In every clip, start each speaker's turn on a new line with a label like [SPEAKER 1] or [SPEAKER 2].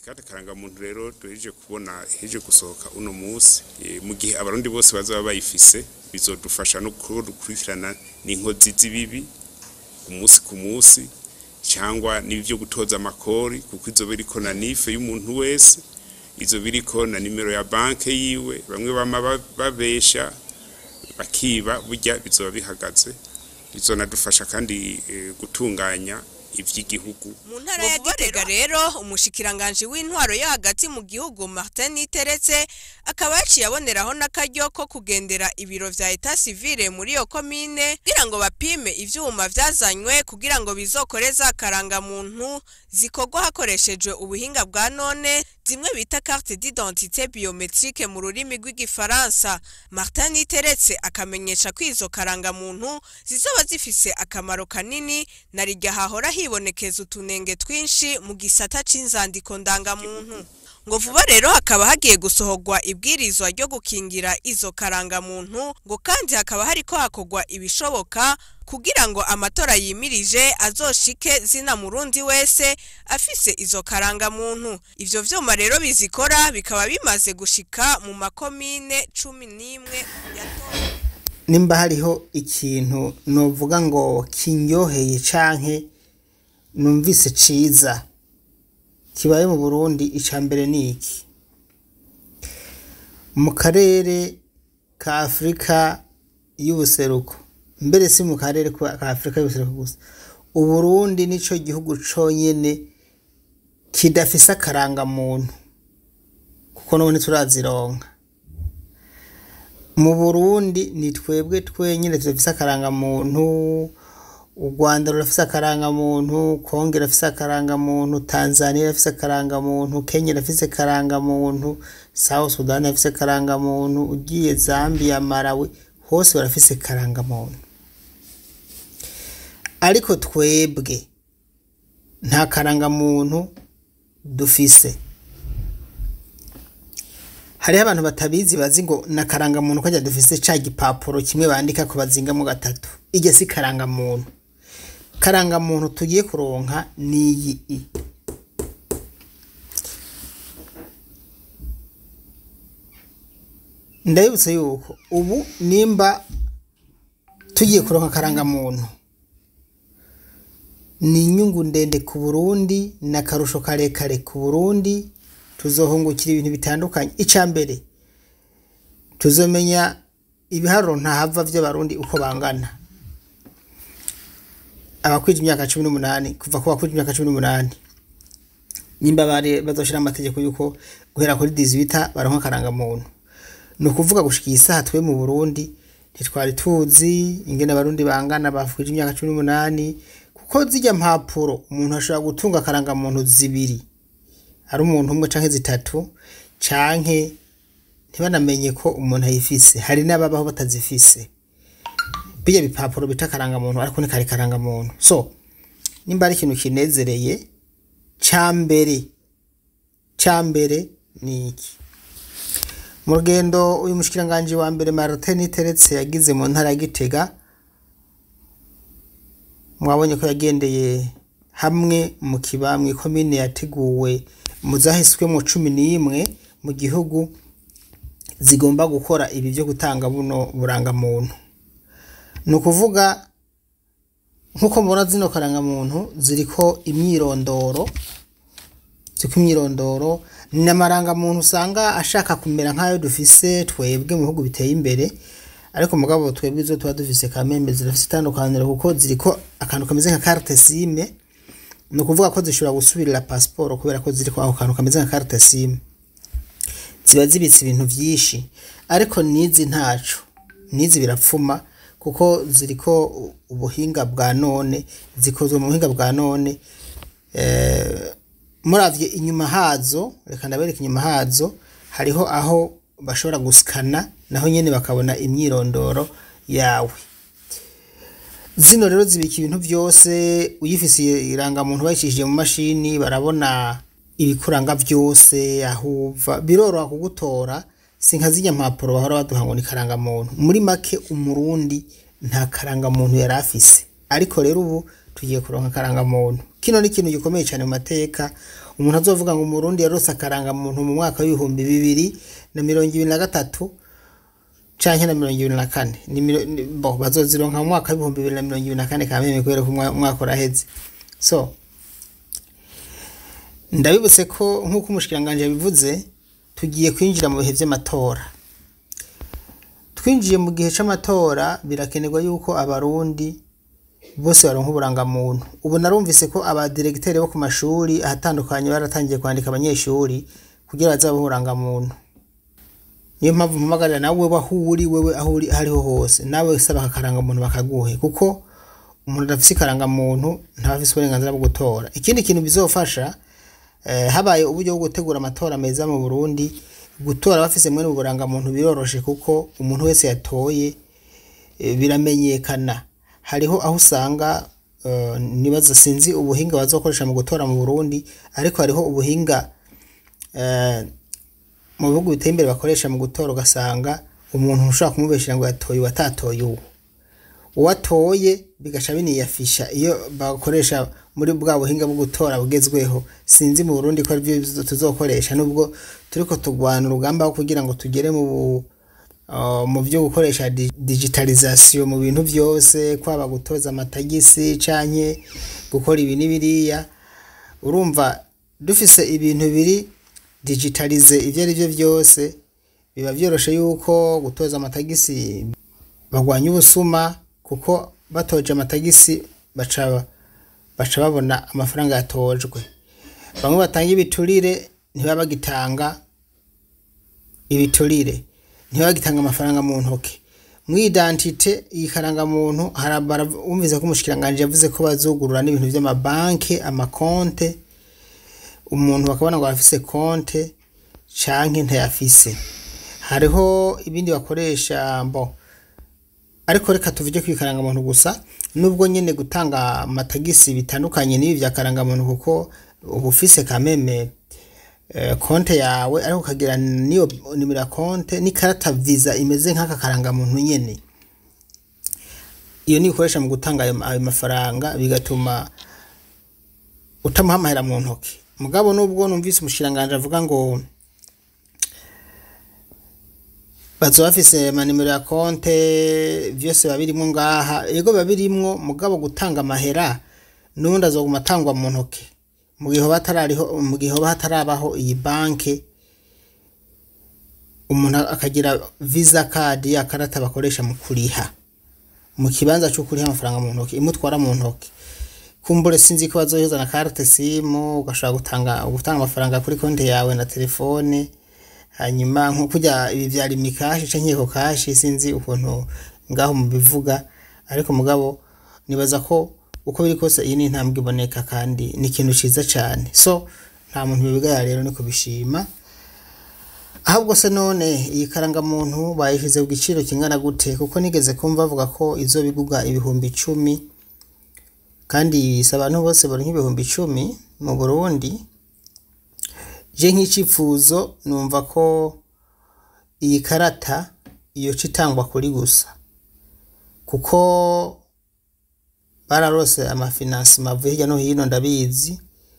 [SPEAKER 1] ikate karangamuntu rero duhejeje kubona heje gusohoka uno munsi Eh, mu gihe abarundi bose bazaba bayifise bizodufasha no gukurikirana n'inkozi z'ibibi umunsi ku munsi cyangwa n'ibyo gutoza amakori kuko izo biriko na nife y'umuntu wese izo biriko na nimero ya banke yiwe bamwe bama ba- babesha bakiba burya bizoba bihagaze bizonadufasha kandi eh, gutunganya ivy'igihugu
[SPEAKER 2] mu ntara ya gitega rero umushikiranganji w'intwaro yo hagati mu gihugu martin niteretse akaba yaciye aboneraho n'akaryo ko kugendera ibiro vya eta civile muri iyo komine kugira ngo bapime ivyuma vyazanywe kugira ngo bizokore za karangamuntu zikorwa hakoreshejwe ubuhinga bwa none zimwe bita carte d'identité biometrique mu rurimi rw'igifaransa martin niteretse akamenyesha ko izo karangamuntu zizoba zifise akamaro kanini na rijya hahora hibonekeza utunenge twinshi mu gisata c'inzandiko ndangamuntu ngo vuba rero hakaba hagiye gusohorwa ibwirizwa ryo gukingira izo karangamuntu ngo kandi hakaba hariko hakorwa ibishoboka kugira ngo amatora yimirije azoshike zina murundi wese afise izo karangamuntu ivyo vyuma rero bizikora bikaba bimaze gushika mu makomine cumi n'imwe yatowe
[SPEAKER 3] nimba hariho ikintu novuga ngo kinyoheye canke numvise ciza kibaye mu Burundi ica mbere ni iki mu karere ka Afurika y'ubuseruko mbere si mu karere ka Afurika y'ubuseruko gusa Uburundi nico gihugu conyene kidafise akarangamuntu kuko none turazironka mu Burundi ni twebwe twenyine tudafise akarangamuntu u Rwanda rurafise akarangamuntu Kongo irafise akarangamuntu Tanzania irafise akarangamuntu Kenya irafise akarangamuntu South Sudan irafise akarangamuntu ugiye Zambia Malawi hose barafise akarangamuntu ariko twebwe nta karangamuntu dufise hariho abantu batabizi bazi ngo na karangamuntu kajya dufise ca gipapuro kimwe bandika ko bazingamo gatatu iryo si karangamuntu karangamuntu tugiye kuronka niyi i ndabibutsa yuko ubu nimba tugiye kuronka karangamuntu ni inyungu ndende ku Burundi n'akarusho karekare ku Burundi tuzohungukira ibintu bitandukanye icya mbere tuzomenya ibiharuro ntahava by'abarundi uko bangana abakwije imyaka cumi n'umunani kuva ku bakwije imyaka cumi n'umunani nimba bari bazoshira amategeko yuko guhera kuri dizibita baronka akarangamuntu ni ukuvuga gushika iyi saha twe mu burundi ntitwari tuzi ingene abarundi bangana bakwije imyaka cumi n'umunani kuko zijya mpapuro umuntu ashobora gutunga akarangamuntu zibiri ari umuntu umwe canke zitatu canke ntibanamenye ko umuntu ayifise hari n'ababaho batazifise bijya bipapuro bita karangamuntu ariko ni kare karangamuntu so nimba ari ikintu kinezereye ca mbere ca mbere ni iki mu rugendo uyu mushikiranganji wa mbere Martin Teretse yagize mu ntara ya Gitega mwabonye ko yagendeye hamwe mu kiba mu ikomine yateguwe mu zahiswemo cumi n'imwe mu gihugu zigomba gukora ibi byo gutanga buno burangamuntu ni ukuvuga nk'uko mubona zino karangamuntu ziriko imyirondoro ziriko imyirondoro ni amarangamuntu usanga ashaka kumera nk'ayo dufise twebwe mu bihugu biteye imbere ariko mugabo twebwe izo tuba dufise kamembe zirafise itandukaniro kuko ziriko akantu kameze nka carte sime ni ukuvuga ko zishobora gusubirira pasiporo kubera ko ziri ako kantu kameze nka carte simu ziba zibitse ibintu byinshi ariko n'izi ntaco n'izi birapfuma kuko ziriko ubuhinga bwa none zikozwe mu buhinga bwa none muravye inyuma hazo reka ndabereka inyuma hazo hariho aho bashobora gusikana naho nyene bakabona imyirondoro yawe zino rero zibika ibintu byose uyifise irangamuntu bayicishije mu mashini barabona ibikuranga byose aho uva biroroha kugutora si nka zijya mpapuro bahora baduha ngo ni karangamuntu muri make umurundi nta karangamuntu yari afise ariko rero ubu tugiye kuronka karangamuntu kino ni ikintu gikomeye cyane mu mateka umuntu azovuga ngo umurundi yarose akarangamuntu mu mwaka w'ibihumbi bibiri na mirongo ibiri na gatatu canke na mirongo ibiri na kane ni miro- ni- bo bazozironka mu mwaka w'ibihumbi bibiri na mirongo ibiri na kane kameme kubera ko umwa- umwaka uraheze so ndabibutse ko nk'uko umushikiranganji yabivuze tugiye kwinjira mu bihe vy'amatora twinjiye mu gihe c'amatora birakenerwa yuko abarundi bose baronka uburangamuntu ubu narumvise ko abadiregiteri bo ku mashuri ahatandukanye baratangiye kwandika abanyeshuri kugira bazabe uburangamuntu niyo mpamvu mpamagarira nawe aho uri wewe aho uri aho ariho hose nawe saba aka karangamuntu bakaguhe kuko umuntu adafise ikarangamuntu ntaba afise uburenganzira bwo gutora ikindi kintu bizofasha eh, habaye uburyo bwo gutegura amatora meza mu Burundi gutora bafise mwene uburangamuntu biroroshe kuko umuntu wese yatoye eh, biramenyekana hariho aho usanga eh, nibaza sinzi ubuhinga bazokoresha mu gutora mu Burundi ariko hariho ubuhinga eh, mu bihugu biteye imbere bakoresha mu gutora ugasanga umuntu ushobora kumubeshera ngo yatoye uwatatoye uwo uwatoye bigaca biniyafisha iyo bakoresha muri bwa buhinga bwo gutora bugezweho sinzi mu Burundi ko aribyo tuzokoresha nubwo turiko tugwana urugamba kugira ngo tugere mu bu- uh, mu byo gukoresha di- digitalization mu bintu byose kwaba gutoza amatagisi canke gukora ibi n'ibiriya urumva dufise ibintu biri digitalize ibyo ari byo byose biba byoroshe yuko gutoza amatagisi bagwanya ubusuma kuko batoje amatagisi baca baca babona amafaranga yatojwe bamwe batanga ibiturire ntibaba bagitanga ibiturire ntibaba bagitanga amafaranga mu ntoki mu identite iyi karangamuntu wumvise ko umushikiranganji yavuze ko bazugurura n'ibintu by'amabanki amakonte umuntu bakabona ngo afise konte canke ntayafise hariho ibindi bakoresha mbo ariko reka tuvuge ku ikarangamuntu gusa nubwo nyene gutanga amatagisi bitandukanye n'ibi vya karangamuntu kuko uba ufise kameme eh, konte yawe ariko ukagira niyo nimero ya konte n'ikarata visa imeze nk'aka karangamuntu nyene iyo niyo ukoresha mu gutanga ayo ayo mafaranga bigatuma utamuha amahera mu ntoki mugabo nubwo numvise umushiranganje avuga ngo bazoba bafise amanimero ya konte vyose biba birimwo ngaha ego biba birimwo mugabo gutanga amahera n'ubundi azoguma atangwa mu ntoke mu gihe hoba hatarariho mu gihe hoba hatarabaho iyi banke umuntu akagira visa card ya karata bakoresha mu kuriha mu kibanza cyo kuriha amafaranga mu ntoki imutwara mu ntoki kumbure sinzi ko bazoyoza na carte simu ugashobora gutanga gutanga amafaranga kuri konti yawe na telefone hanyuma nko kujya ibi vya rimikashi canke eko kashi sinzi ukuntu ngaho mubivuga ariko mugabo nibaza ko uko biri kose iyi ni intambwe iboneka kandi ni ikintu ciza cane so nta muntu bibigaya rero ni kubishima ahubwo se none iyi karangamuntu bayishize ku giciro kingana gute kuko nigeze kumva bavuga ko izo biguga ibihumbi icumi kandi si abantu bose bari nk'ibihumbi icumi mu burundi je nk'icipfuzo numva ko iyi karata yoca itangwa kuri gusa kuko bararose amafinansima avuye hirya no hino ndabizi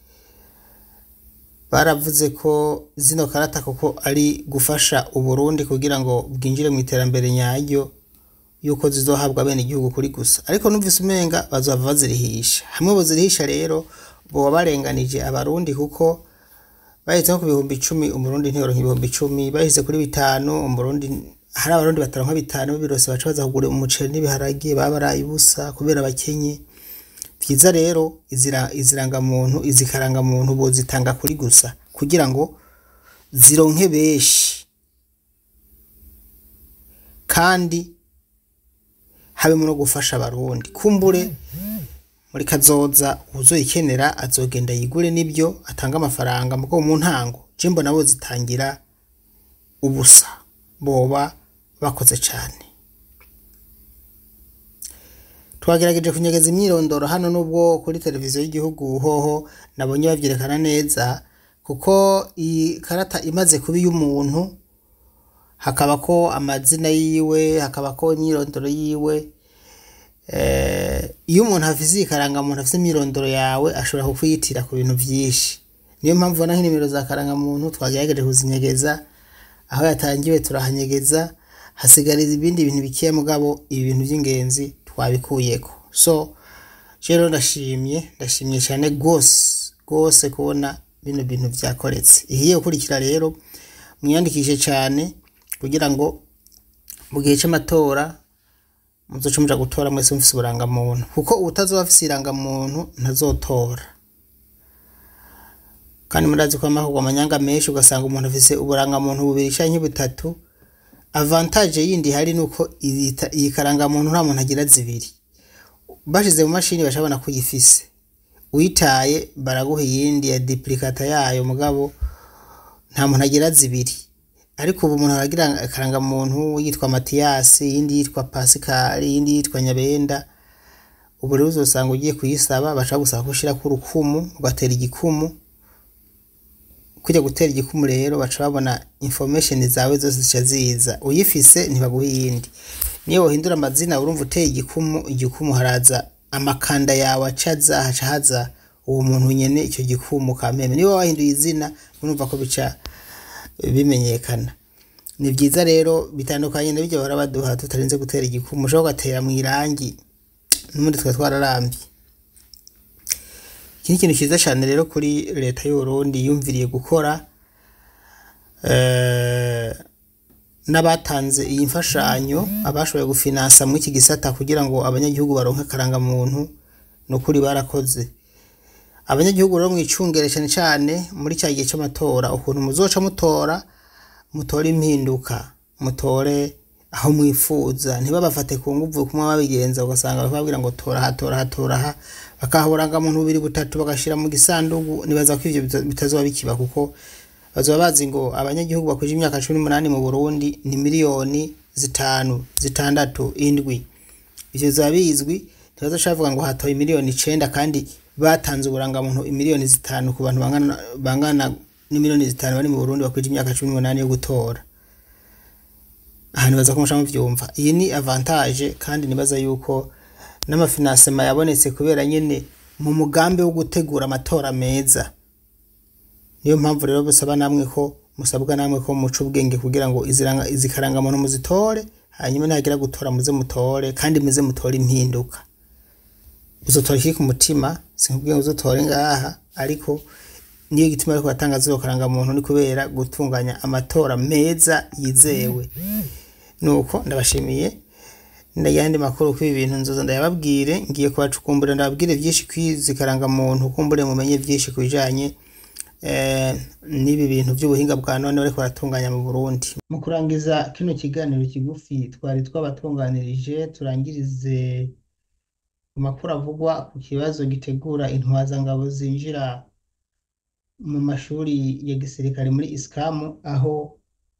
[SPEAKER 3] baravuze ko zino karata kuko ari gufasha uburundi kugira ngo bwinjire mu iterambere nyaryo yuko zizohabwa bene igihugu kuri gusa ariko numvise umenga bazova bazirihisha hamwe bozirihisha rero boba barenganije abarundi kuko bahise nko ku bihumbi icumi umurundi ntiyoronka ibihumbi icumi bahise kuri bitanu umurundi hari abarundi bataronka bitanu birose baca baza kugura umuceri n'ibiharage baba baraye ubusa kubera bakenye vyiza rero izira izirangamuntu izikarangamuntu bozitanga kuri gusa kugira ngo zironke benshi kandi habemo no gufasha abarundi kumbure muri kazoza uzoyikenera azogenda yigure n'ibyo atanga amafaranga muko mu ntango je mbona bo zitangira ubusa boba bakoze cane twagerageje kunyegeza imyirondoro hano nubwo kuri televiziyo y'igihugu hoho nabonye bavyerekana neza kuko iyi karata imaze kuba iy'umuntu hakaba ko amazina yiwe hakaba ko imyirondoro yiwe iyo umuntu afise iyi karangamuntu afise imyirondoro yawe ashobora kukwiyitira ku bintu vyinshi niyo mpamvu ubona nk'inimero za karangamuntu twagerageje kuzinyegeza aho yatangiwe turahanyegeza hasigariza ibindi bintu bikeya mugabo ibi bintu by'ingenzi twabikuyeko so rero ndashimye ndashimye cyane rwose rwose kubona bino bintu byakoretse ihiye gukurikira rero mwiyandikishe cyane kugira ngo mu gihe cy'amatora muzoce muja gutora mwese mufise uburangamuntu kuko ubutazoba afise irangamuntu ntazotora kandi murazi ko amahugwa amanyanga menshi ugasanga umuntu afise uburangamuntu bubiri canke butatu avantage yindi hari nuko iyi ta- iyi karangamuntu nta muntu agira zibiri bashize mu mashini bashabona ko uyifise uyitaye baraguha iyindi ya duplicata yayo mugabo nta muntu agira zibiri ariko ubu umuntu aragira akarangamuntu yitwa matiyasi iyindi yitwa pasikari iyindi yitwa nyabenda ubu rero uzosanga ugiye kuyisaba bashaka gusaba ko ushirako urukumu ugatera igikumu kujya gutera igikumu rero baca babona information zawe zose zica ziza uyifise ntibaguha iyindi niyo wohindura amazina urumva uteye igikumu igikumu haraza amakanda yawe acaza haca haza uwo muntu nyene icyo gikumu kampeme niba wahinduye izina urumva ko bica bimenyekana ni byiza rero bitandukanye na bijya bahora baduha tutarinze gutera igikumu ushobora ugatera mu irangi n'ubundi twari twararambye iki ni ikintu cyiza cyane rero kuri leta y'uburundi yumviriye gukora eh, n'abatanze iyi mfashanyo abashoboye gufinansa muri iki gisata kugira ngo abanyagihugu baronke akarangamuntu ni ukuri barakoze abanyagihugu rero mwicungere cyane cyane muri cya gihe cy'amatora ukuntu muzoca mutora mutore impinduka mutore aho mwifuza ntibabafate ku nguvu kumwe babigenza ugasanga bakababwira ngo tora aha tora aha tora aha bakaha uburangamuntu bubiri butatu bagashyira mu gisanduku nibaza ko ivyo bita- bitazoba bikiba kuko bazoba bazi ngo abanyagihugu bakwije imyaka cumi n'umunani mu burundi ni miliyoni zitanu zitandatu indwi ivyo bizoba bizwi ntibazoca bavuga ngo hatoye miliyoni icenda kandi batanze uburangamuntu imiliyoni zitanu ku bantu bangana, bangana n'imiliyoni zitanu bari mu burundi bakwije imyaka cumi n'umunani yo gutora aha nibaza ko musha muvyumva iyi ni avantage kandi nibaza yuko n'amafinansema yabonetse kubera nyene mu mugambi wo gutegura amatora meza niyo mpamvu rero busaba namwe ko musabwa namwe ko muca ubwenge kugira ngo iziranga- izi karangamuntu muzitore hanyuma nihagira gutora muze mutore kandi muze mutore impinduka uzotora iki ku mutima sinkubwiye ngo uzotore ngaha ariko niyo gituma ariko batanga zero karangamuntu ni kubera gutunganya amatora meza yizewe nuko ndabashimiye ndayandi makuru kuri ibi bintu nzoza ndayababwire ngiye kubacukumbura ndababwire byinshi kwizi karangamuntu kumbure mumenye byinshi ku bijanye eh, n'ibi bintu by'ubuhinga bwa none bariko baratunganya mu Burundi mu kurangiza kino kiganiro kigufi twari twabatunganirije turangirize ku makuru avugwa ku kibazo gitegura intwazangabo zinjira mu mashuri ya gisirikare muri isikamu aho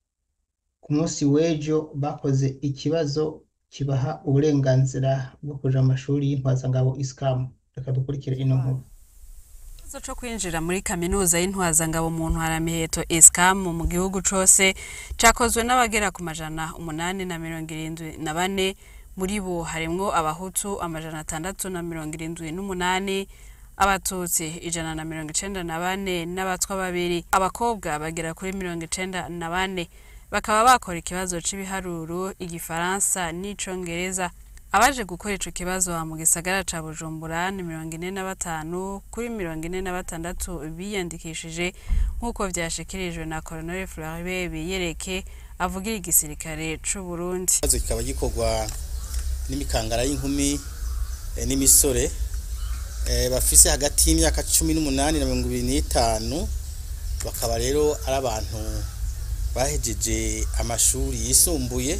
[SPEAKER 3] ku munsi w'ejo bakoze ikibazo kibaha uburenganzira bwo kuja mu mashuri y'intwazangabo isikamu reka dukurikire ino nkuru
[SPEAKER 4] ikibazo co kwinjira muri kaminuza y'intwazangabo mu ntwaramiheto esikamu mu gihugu cose cakozwe n'abagera ku majana umunani na mirongo irindwi na bane muri bo harimwo abahutu amajana atandatu na mirongo irindwi n'umunani abatutsi ijana na mirongo icenda na bane n'abatwa babiri abakobwa bagera kuri mirongo icenda na bane bakaba bakora ikibazo c'ibiharuro igifaransa n'icongereza abaje gukora ico kibazo mu gisagara ca bujumbura ni mirongo ine na batanu kuri mirongo ine na batandatu biyandikishije nk'uko vyashikirijwe na colonel floribe biyereke avugira igisirikare c'uburundi
[SPEAKER 5] ikibazo kikaba gikorwa n'imikangara y'inkumi eh, n'imisore eh, bafise hagati y'imyaka cumi n'umunani na mirongo ibiri n'itanu bakaba rero ari abantu bahejeje amashuri yisumbuye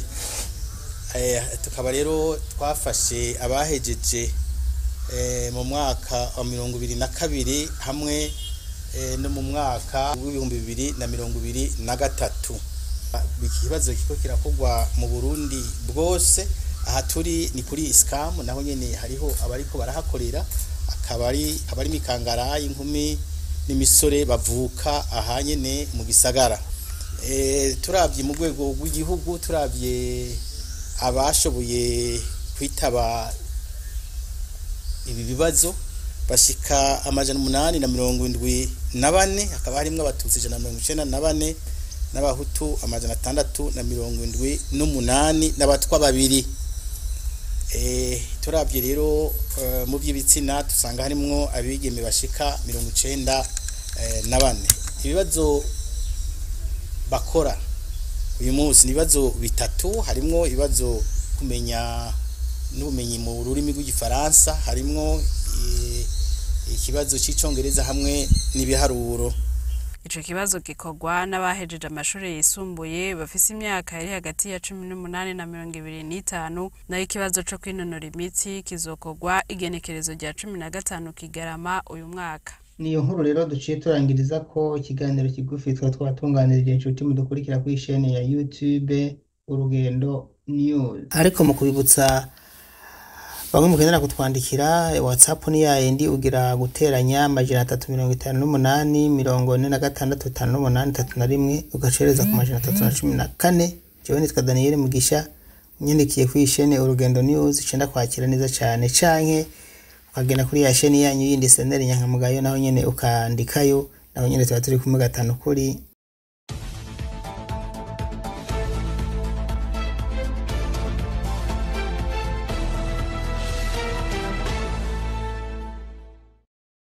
[SPEAKER 5] eh, tukaba rero twafashe abahejeje eh, mu mwaka wa mirongo ibiri na kabiri hamwe eh, no mu mwaka w'ibihumbi bibiri na mirongo ibiri na gatatu iki kibazo kiko kirakorwa mu Burundi bwose aha turi ni kuri isikamu naho nyene hariho abariko barahakorera akaba ari abari mikangara inkumi n'imisore bavuka aha nyene mu gisagara e, turavye mu rwego rw'igihugu turavye abashoboye kwitaba ibi bibazo bashika amajana umunani na mirongo indwi na bane hakaba harimwo abatutsi ijana na mirongo icenda na bane n'abahutu amajana atandatu na mirongo indwi n'umunani n'abatwa babiri Eh, turabye rero eh, mu by'ibitsina dusanga harimwo abigeme bashika mirongo icenda eh, na bane ibibazo bakora uyu munsi ni ibibazo bitatu harimwo ibibazo kumenya n'ubumenyi mu rurimi rw'igifaransa harimwo eh, ikibazo cy'icongereza hamwe n'ibiharuro
[SPEAKER 4] ico kibazo gikorwa n'abahejeje amashuri yisumbuye bafise imyaka iri hagati ya cumi n'umunani na mirongo ibiri n'itanu nayo ikibazo co kwinonora imitsi kizokorwa igenekerezo rya cumi na gatanu kigarama uyu mwaka
[SPEAKER 3] niyo nkuru rero duciye turangiriza ko ikiganiro kigufi twari twatunganirije inshuti mudukurikira kuri shene ya youtube urugendo news ariko mu kubibutsa bamwe mukenera kutwandikira whatsapp ni yayindi ugira guteranya amajana atatu mirongo itanu n'umunani mirongo ine na gatandatu itanu n'umunani itatu na rimwe ugacereza ku majana atatu na cumi na kane jewe nitwa daniyeli mugisha unyandikiye kuri shene urugendo news icenda kwakira neza cane canke ukagenda kuri ya sheni yanyu yindi seneri nyankamugayo naho nyene ukandikayo naho nyene tuba turi kumwe gatanu kuri